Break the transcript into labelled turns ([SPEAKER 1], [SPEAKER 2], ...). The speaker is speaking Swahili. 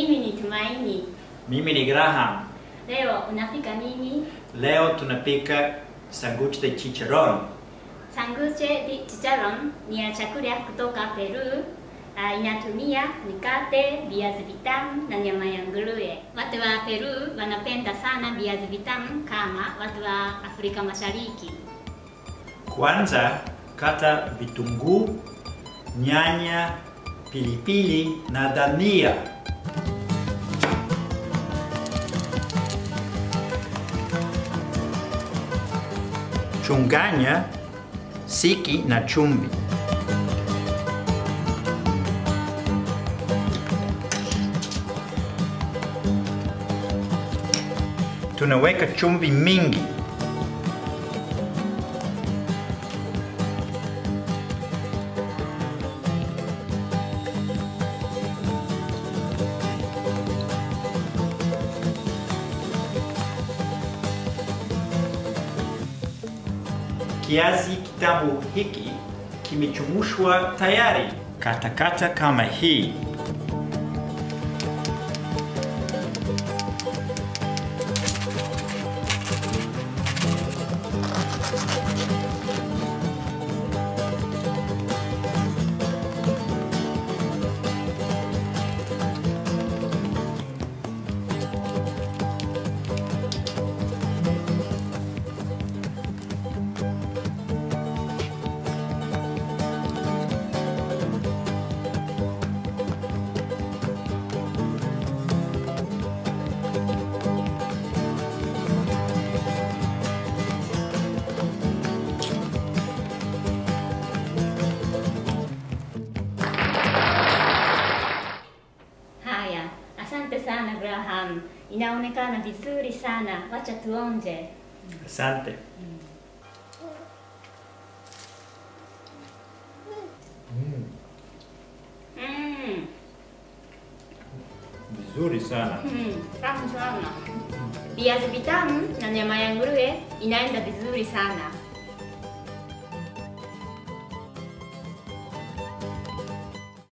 [SPEAKER 1] Mimi ni Tumaini.
[SPEAKER 2] Mimi ni Graham.
[SPEAKER 1] Leo unapika nini?
[SPEAKER 2] Leo tunapika sanguche de chicharron.
[SPEAKER 1] Sanguche di chicharron ni ya chakula kutoka Peru. Uh, inatumia mikate, viazi vitamu na nyama ya nguruwe. Watu wa Peru wanapenda sana viazi vitamu kama watu wa Afrika Mashariki.
[SPEAKER 2] Kwanza kata vitunguu, nyanya, pilipili na dania. Chunganya siki na chumvi. Tunaweka chumvi mingi. Kiazi kitamu hiki kimechemshwa tayari. Katakata kama hii.
[SPEAKER 1] Haya, asante sana Graham. Inaonekana vizuri sana. Wacha tuonje.
[SPEAKER 2] Asante.
[SPEAKER 1] Mm.
[SPEAKER 2] Vizuri sana.
[SPEAKER 1] Mm, tamu sana. Viazi vitamu na nyama ya nguruwe inaenda vizuri sana.